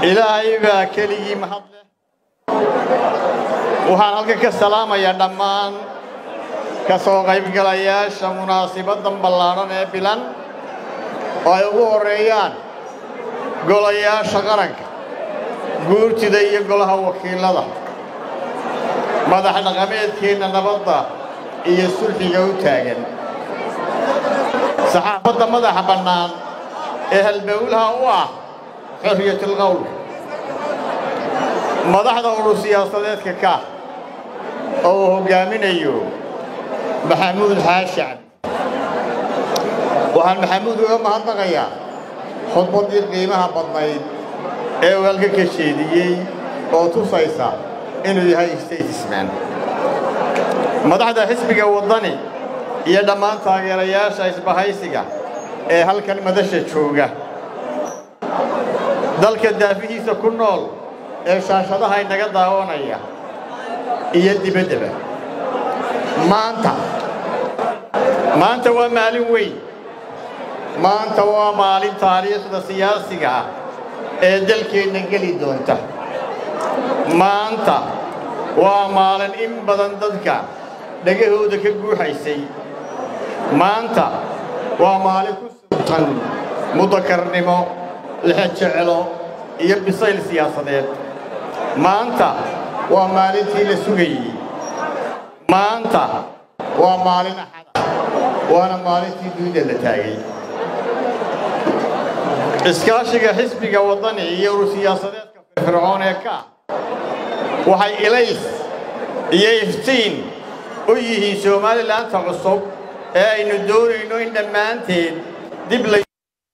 ilaahay baa keligii mahad leh waxaan halkan ka salaamayaa dhammaan ka soo qaybgalayaasha munaasibaddan ballaadhan ee bilan oo ay ugu horreeyaan golayaasha qaranka guurtida iyo golaha wakiillada madax dhaqameedkeenna nabadda iyo sulxiga u taagan saxaafadda madaxa bannaan ee halbowlaha u ah xorriyatilqowlka madaxda urur siyaasadeedka ka oo uu hoggaaminayo maxamuud xaashan waxaan maxamuud uga mahadnaqayaa khudbaddii qiimaha badnayd ee uu halka ka jeediyey oo tusaysa inuu yahay statesman madaxda xisbiga waddani iyo dhammaan taageerayaasha isbahaysiga ee halkan madasha jooga dalka daafihiisa ku nool ee shaashadaha inaga daawanaya iyo dibaddaba maanta maanta waa maalin weyn maanta waa maalin taariikhda siyaasiga ah ee dalkeenna geli doonta maanta waa maalin in badan dadka dhegahooda ka guuxaysay maanta waa maalin ku subtan mudakarnimo lexejecelo iyo bisayl siyaasadeed maanta waa maalintii la sugayey maanta waa maalin axada waana maalintii dunida la taagay iskaashiga xisbiga waddani iyo urur siyaasadeedka firfircoon ee ka waxay ilays iyo iftiin u yihiin somalilaanta cusub ee aynu doonayno in dhammaanteed dib la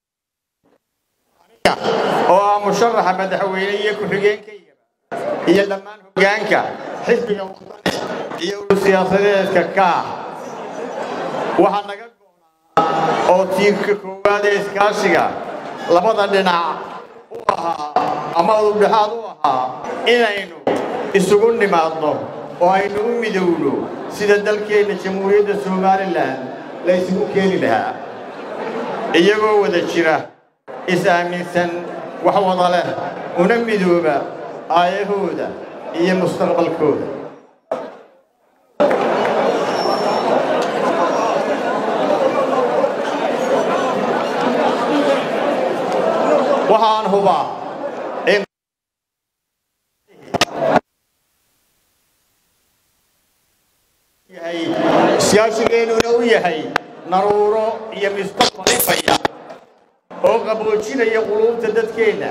oo ah musharaxa madaxweyne iyo ku-xigeenkayga iyo dhammaan hoggaanka xisbiga waddani iyo urur siyaasadeedka ka waxaa naga goonaa oo tiirka koowaad ee iskaashiga labada dhinac u ahaa ama udubdhexaad u ahaa inaynu isugu nimaadno oo aynu u midowno sida dalkeenna jamhuuriyadda somalilan la isugu keeni lahaa iyagoo wada jira is-aaminsan wax wada leh una midooba aayahooda iyo mustaqbalkooda waxaan hubaa in siyaasigeennuna u yahay naruuro iyo mustaqbal ifaya oo qaboojinaya quluubta dadkeenna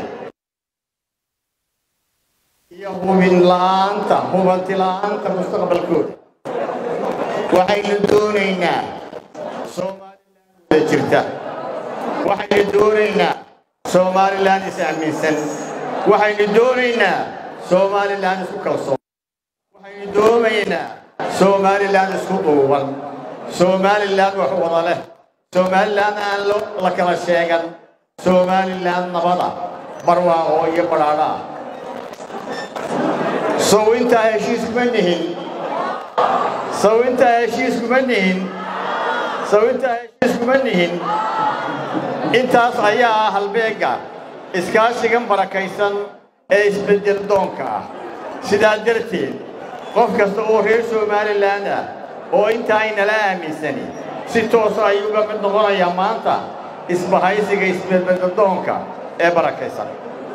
iyo hubin la'aanta hubanti la'aanta mustaqbalkooda waxaynu doonaynaa somalilan wada jirta waxaynu doonaynaa somalilan is-aaminsan waxaynu doonaynaa somalilan isku kalsoon waxaynu doonaynaa somalilan isku duuban somalilan wax wada leh somalilan aan la kala sheegan somalilan nabada barwaaqo iyo badhaadha ah sow intaa heshiis kuma nihin sow intaa heshiis kuma nihin sow intaa heshiis kuma nihin intaas ayaa ah halbeegga iskaashigan barakaysan ee isbeddel doonka ah sidaa darteed qof kasta oo reer somalilan ah oo intaa aynala aaminsani si toosa ayuu uga mid noqonayaa maanta isbahaysiga isbedbeddel doonka ee barakaysan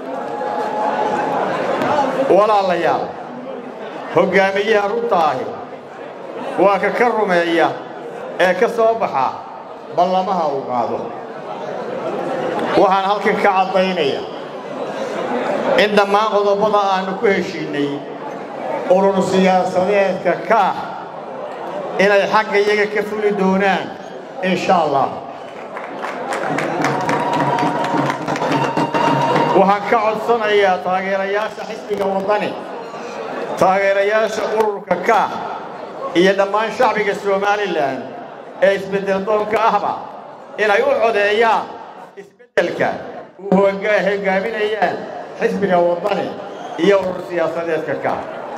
walaalayaal hoggaamiyaha runta ahi waa ka ka rumeeya ee ka soo baxa ballamaha uu qaado waxaan halkan ka caddaynaya in dhammaan qodobbada aannu ku heshiinnay urur siyaasadeedka kaah inay xagga iyaga ka fuli doonaan insha allah waxaan ka codsanayaa taageerayaasha xisbiga waddani taageerayaasha ururka kaah iyo dhammaan shacbiga somalilan ee isbeddel doonka ahba inay u codeeyaan isbeddelka uu hoggaaminayaan xisbiga waddani iyo urur siyaasadeedka ka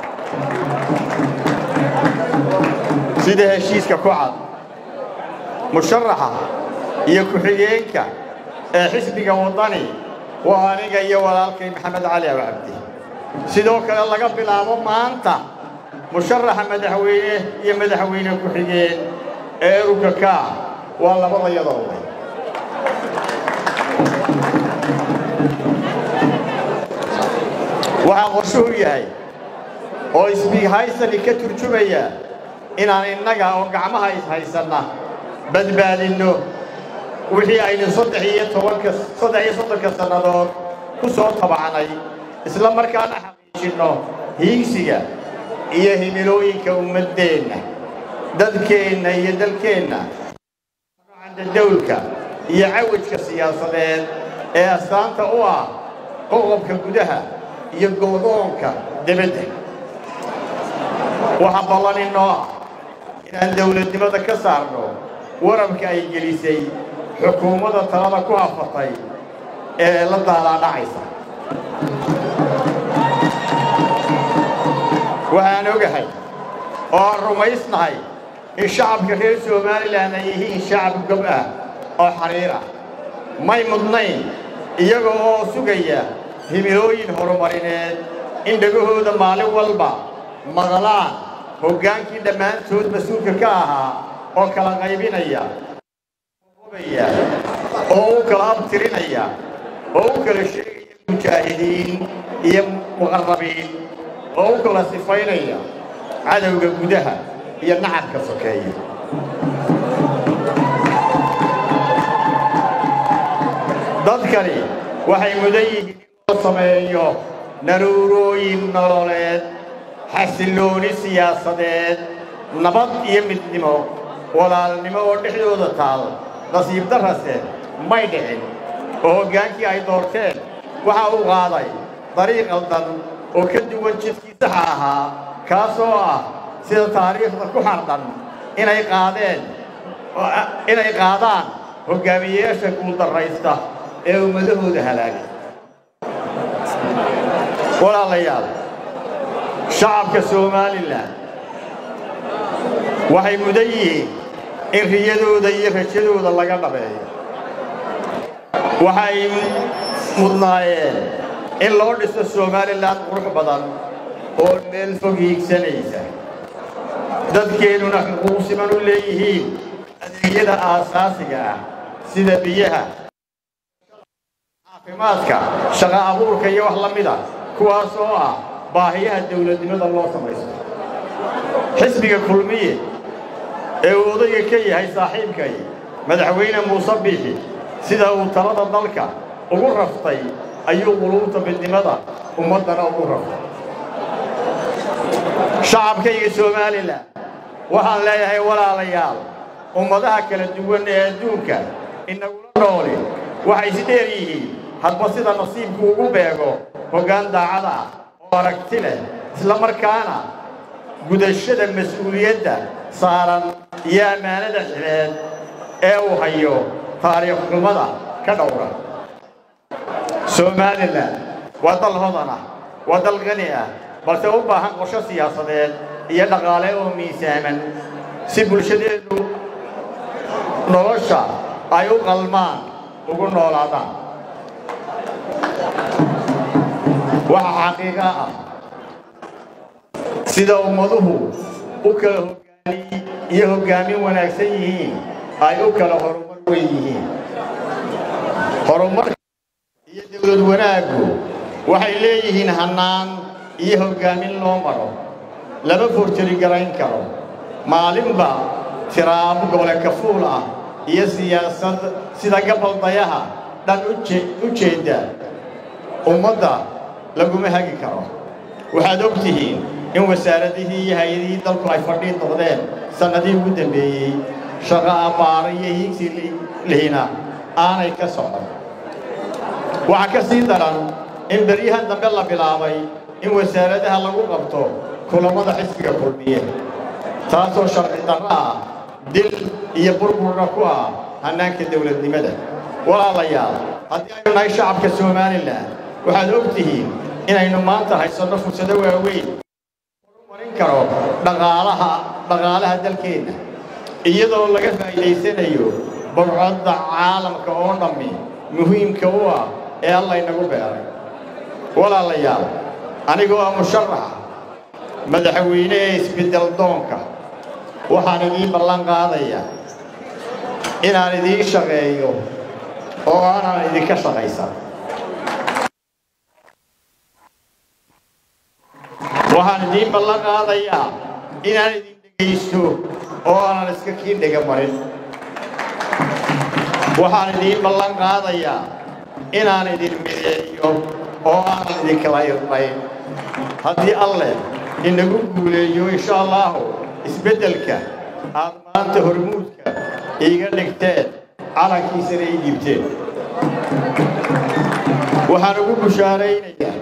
sida heshiiska ku cad musharaxa iyo ku-xigeenka ee xisbiga waddani waa aniga iyo walaalkay maxamed cali abcabdi sidoo kale laga bilaabo maanta musharaxa madaxweyne iyo madaxweyne ku-xigeen ee ururka kaa waa labada yadooda waxaa qorshuhu yahay oo isbihaysani ka turjumaya inaan innaga oo gacmaha ishaysanna badbaadinno wixii aynu saddex iyo tobanka saddex iyo soddonka sannadood ku soo tabacnay isla markaana xaqiijinno hiigsiga iyo himilooyinka ummaddeenna dadkeenna iyo dalkeenna dawlka iyo cawajka siyaasadeed ee astaanta u ah qoqobka gudaha iyo goodoonka debadda waxaa ballan inoo ah inaan dawladnimada ka saarno warabka ay gelisay xukuumadda talada ku hafatay ee la daalaadhacaysa waxaan ogahay oo aan rumaysnahay in shacabka reer somalilan ay yihiin shacab gob ah oo xariir ah may mudnayn iyaga oo sugaya himilooyin horumarineed in dhegahooda maalin walba maqlaan hoggaankii dhammaantood mas-uulka ka ahaa oo kala qaybinaya oo u kala abtirinaya oo u kala sheegaya mujaahidiin iyo muqarrabiin oo u kala sifaynaya cadowga gudaha iyo nacabka sokeeya dadkani waxay mudan yihiin in loo sameeyo naruurooyin nololeed xasillooni siyaasadeed nabad iyo midnimo walaalnimo oo dhexdooda taal nasiib darrase may dhicin oo hoggaankii ay doorteen waxa uu qaaday dariiq qaldan oo ka duwan jidkii saxa ahaa kaasoo ah sida taariikhda ku xardhan inay qaadeen inay qaadaan hoggaamiyeyaasha guuldarraysta ee ummadahooda halaagay walaalayaal shacabka somalilan waxay mudan yihiin in riyadooda iyo rajadooda laga dhabeeyo waxay mudnaayeen in loo dhiso somalilan qurux badan oo meel fog hiigsanaysa dadkeennuna xuquuq siman u leeyihiin adeegyada aasaasiga ah sida biyaha caafimaadka shaqo abuurka iyo wax la mida kuwaas oo ah baahiyaha dawladnimada loo samaysto xisbiga kulmiye ee uu odayga ka yahay saaxiibkay madaxweyne muuse biixi sida uu talada dalka ugu raftay ayuu quluubta midnimada ummaddana ugu raftay shacabkayga somalilan waxaan leeyahay walaalayaal ummadaha kala duwan ee adduunka inagula nooli waxay isdheer yihiin hadba sida nasiibku ugu beego hoggaan daacada ah oo aragti leh isla markaana gudashada mas-uuliyadda saaran iyo ammaanada xileed ee uu hayo taariikh xumada ka dhowra somalilan waa dal hodan ah waa dal qani ah balse u baahan qorsho siyaasadeed iyo dhaqaale oo miisaaman si bulshadeedu nolosha ay u qalmaan ugu noolaadaan waxa xaqiiqa ah sida ummaduhu u kala hoggaamiy iyo hoggaamin wanaagsan yihiin ay u kala horumar weyn yihiin horumarka iyo dawlad wanaaggu waxay leeyihiin hannaan iyo hoggaamin loo maro lama forjari garayn karo maalinba tiraabo gobole kafuul ah iyo siyaasad sida gabaldayaha dhan u jeedda ummadda laguma hagi karo waxaad og tihiin in wasaaradihii iyo hay-adihii dalku ay fadhiid noqdeen sannadihii ugu dambeeyey shaqo abbaaro iyo hiigsi lihina aanay ka socon waxaa ka sii daran in beryahan dambe la bilaabay in wasaaradaha lagu qabto kulammada xisbiga kulmiye taasoo sharci darro ah dil iyo burburna ku ah hannaanka dawladnimada walaalayaal haddii aynu nahay shacabka somalilan waxaad og tihiin inaynu maanta haysanno fursado waaweyn marin karo dhaqaalaha dhaqaalaha dalkeenna iyadoo laga faa'iidaysanayo burcodda caalamka oo dhammi muhiimka u ah ee alla inagu beeray walaalayaal anigoo ah musharaxa madaxweyne ee isbeddel doonka waxaan idiin ballan qaadayaa inaan idiin shaqeeyo oo aanan idinka shaqaysan waxaan idiin ballan qaadayaa inaan idin dhegaysto oo aanan iska kii dhega marin waxaan idiin ballan qaadayaa inaan idin mideeyo oo aanan idinkala irdhayn haddii alleh inagu guuleeyo insha allaahu isbeddelka aad maanta hormuudka iiga dhigteen calankiisana ii dhiibteen waxaan ugu bushaaraynayaa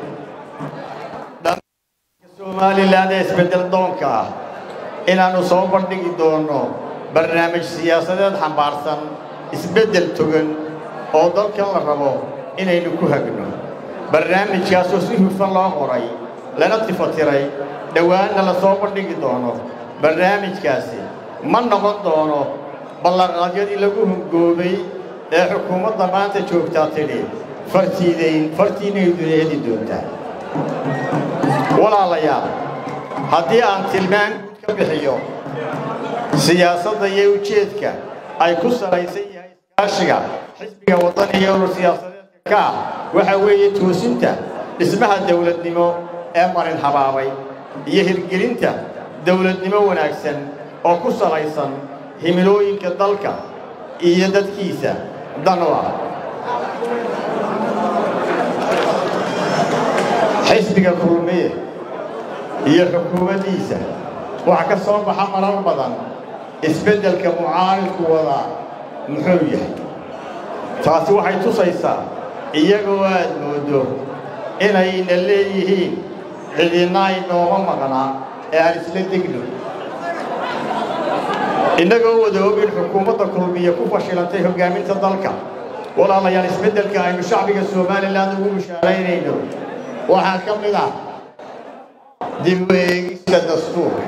somalilan ee isbeddel doonka ah inaannu soo bandhigi doonno barnaamij siyaasadeed xambaarsan isbeddel togan oo dalkan la rabo inaynu ku hagno barnaamijkaasoo si hufan loo qoray lana tifatiray dhowaanna la soo bandhigi doono barnaamijkaasi ma noqon doono ballanqaadyadii lagu hungoobay ee xukuumadda maanta joogtaa tidhi fartiidayn fartiinaydu heli doontaa walaalayaal haddii aan tilmaan guud ka bixiyo siyaasadda iyo ujeedka ay ku salaysan yahay iskaashiga xisbiga waddani iyo urur siyaasadeedka ka ah waxaa weeye toosinta dhismaha dawladnimo ee marin habaabay iyo hirgelinta dawladnimo wanaagsan oo ku salaysan himilooyinka dalka iyo dadkiisa dan u ah xisbiga kulmiye iyo xukuumaddiisa waxaa ka soo baxa marar badan isbeddelka mucaaridku wadaa muxuu yahay taasi waxay tusaysaa iyagoo aad mooddo inayna leeyihiin cidinna ay nooma maqnaa ee aan isla degno innagoo wada og in xukuumadda kulmiye ku fashilantay hoggaaminta dalka walaalayaal isbeddelka aynu shacbiga somalilan ugu bishaaraynayno waxaa ka mid ah dib u eegista dastuurka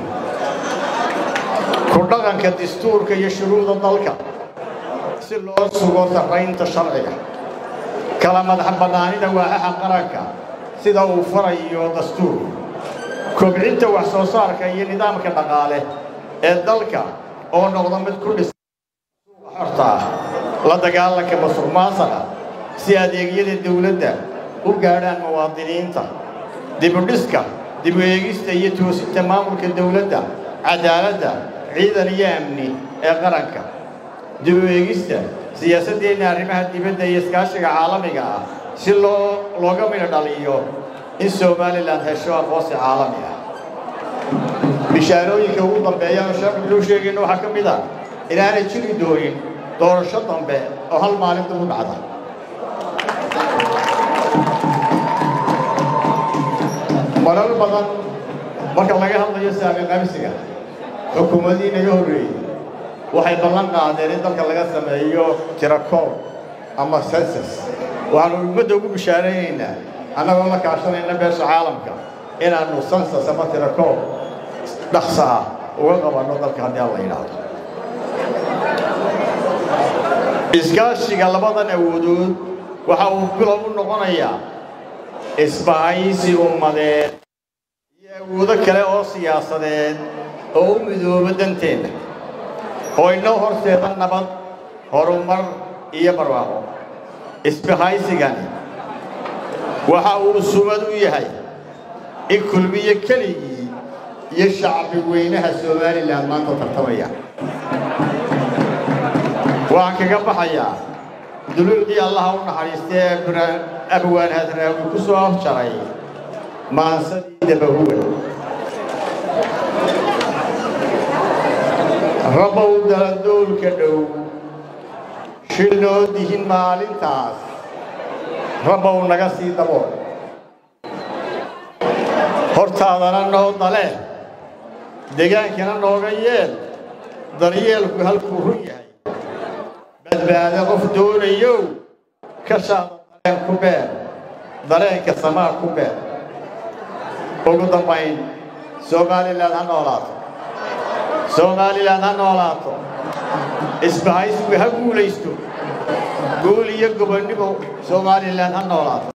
ku dhaqanka dastuurka iyo shuruucda dalka si loo sugo sarraynta sharciga kala madax bannaanida waaxaha qaranka sida uu farayo dastuurku kobcinta wax soo saarka iyo nidaamka dhaqaale ee dalka oo noqda mid ku dhisan xorta ah la dagaalanka masuq maasaqa si adeegyada dawladda u gaadhaan muwaadiniinta dibudhiska dib u eegista iyo toosinta maamulka dawladda cadaaladda ciidan iyo amni ee qaranka dib u eegista siyaasaddeenna arrimaha dibadda iyo iskaashiga caalamiga ah si loo looga midho dhaliyo in somalilan hesho aqoonsi caalami ah bishaarooyinka ugu dambeeya oo shacbigu sheegayna waxaa ka mid ah inaanay jiri doonin doorasho dambe oo hal maalin dib u dhacda marar badan marka laga hadlayo saami qabsiga xukuumadii naga horreeyey waxay ballan qaadeen in dalka laga sameeyo tirakoob ama sensus waxaanu ummadda ugu bishaaraynaynaa annagoo la kaashanayna beesha caalamka inaannu sensus ama tirakoob dhaqsa ah uga qabanno dalka haddii alla yidhaahdo iskaashiga labadan awoodood waxa uu bilow u noqonayaa isbahaysi ummadeed iyo awoodo kale oo siyaasadeed oo u midooba danteenna oo inoo horseeda nabad horumar iyo barwaaqo isbahaysigani waxa uu sumad u yahay in kulmiye keligii iyo shacbi weynaha somalilan maanta tartamaya waxaan kaga baxayaa duluucdii allaha u naxariistay ee abwaan hadraawi ku soo afjaray maansadii dabahuga rabbow daladoolka dhow shilnoo dihin maalintaas rabbow naga sii dabool hortaadana noo dale degaankana nooga yeel daryeelku halkuu run yahay badbaado qof doonayow ka shaada dareen ku beer dareenka samaa ku beer ugu dambayn somalilan ha noolaato somalilan ha noolaato isbahaysigu ha guulaysto guul iyo gobonnimo somalilan ha noolaato